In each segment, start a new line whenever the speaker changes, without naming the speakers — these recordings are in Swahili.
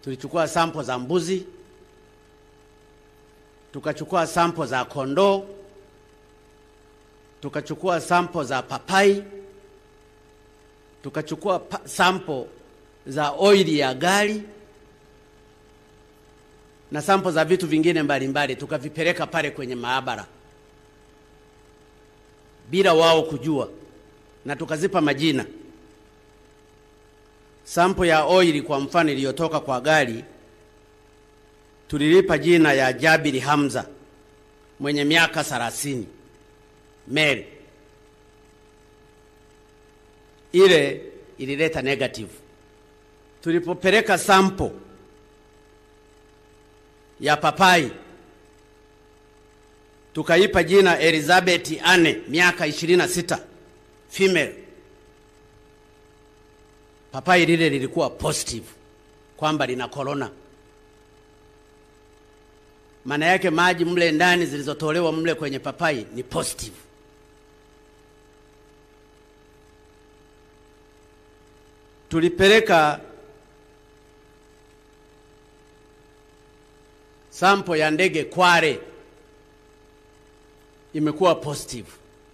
tulichukua sampo za mbuzi, tukachukua sampo za kondoo, tukachukua sampo za papai, tukachukua pa sampo za oili ya gari na sampo za vitu vingine mbalimbali, tukavipeleka pale kwenye maabara bila wao kujua, na tukazipa majina. Sampo ya oili kwa mfano iliyotoka kwa gari tulilipa jina ya Jabiri Hamza mwenye miaka 30 male. Ile ilileta negative. Tulipopeleka sampo ya papai tukaipa jina Elizabeth Anne miaka 26 female. Papai lile lilikuwa positive kwamba lina corona. Maana yake maji mle ndani zilizotolewa mle kwenye papai ni positive. Tulipeleka sampo ya ndege Kware imekuwa positive.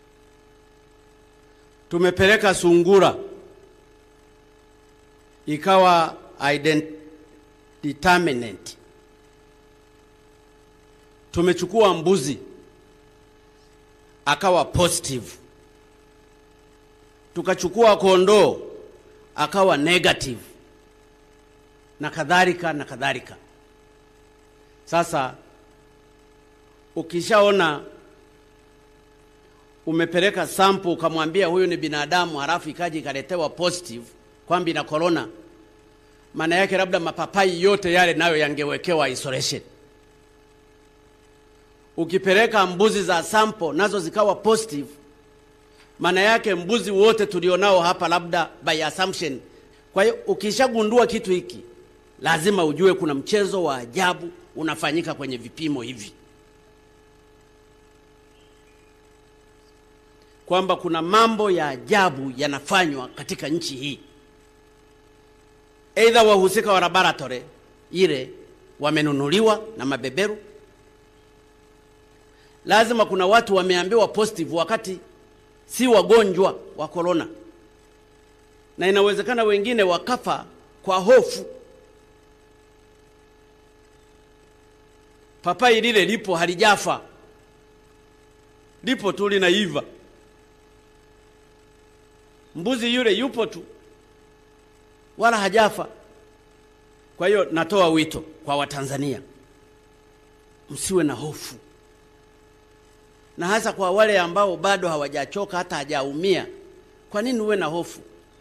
Tumepeleka sungura ikawa indeterminate. Tumechukua mbuzi akawa positive, tukachukua kondoo akawa negative, na kadhalika na kadhalika. Sasa ukishaona umepeleka sample ukamwambia huyu ni binadamu, halafu ikaja ikaletewa positive kwamba ina corona, maana yake labda mapapai yote yale nayo yangewekewa isolation. Ukipeleka mbuzi za sample nazo zikawa positive, maana yake mbuzi wote tulionao hapa labda by assumption. Kwa hiyo ukishagundua kitu hiki, lazima ujue kuna mchezo wa ajabu unafanyika kwenye vipimo hivi, kwamba kuna mambo ya ajabu yanafanywa katika nchi hii. Aidha wahusika wa laboratory ile wamenunuliwa na mabeberu. Lazima kuna watu wameambiwa positive wakati si wagonjwa wa corona, na inawezekana wengine wakafa kwa hofu. Papai lile lipo halijafa, lipo tu linaiva. Mbuzi yule yupo tu wala hajafa. Kwa hiyo natoa wito kwa Watanzania, msiwe na hofu, na hasa kwa wale ambao bado hawajachoka hata hajaumia. Kwa nini uwe na hofu?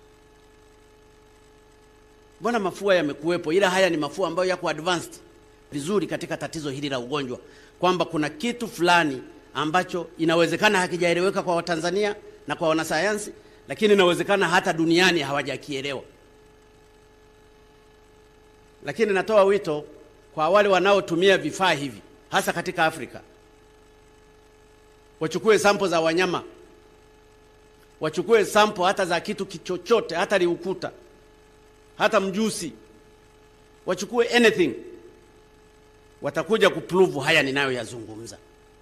Mbona mafua yamekuwepo, ila haya ni mafua ambayo yako advanced vizuri katika tatizo hili la ugonjwa, kwamba kuna kitu fulani ambacho inawezekana hakijaeleweka kwa Watanzania na kwa wanasayansi, lakini inawezekana hata duniani hawajakielewa. Lakini natoa wito kwa wale wanaotumia vifaa hivi hasa katika Afrika, wachukue sampo za wanyama, wachukue sampo hata za kitu kichochote, hata liukuta, hata mjusi, wachukue anything, watakuja kuprove haya ninayoyazungumza.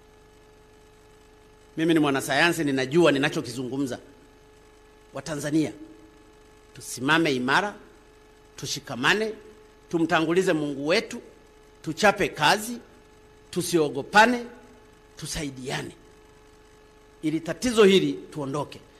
Mimi ni mwanasayansi, ninajua ninachokizungumza. Watanzania tusimame imara, tushikamane, tumtangulize Mungu wetu, tuchape kazi, tusiogopane, tusaidiane ili tatizo hili tuondoke.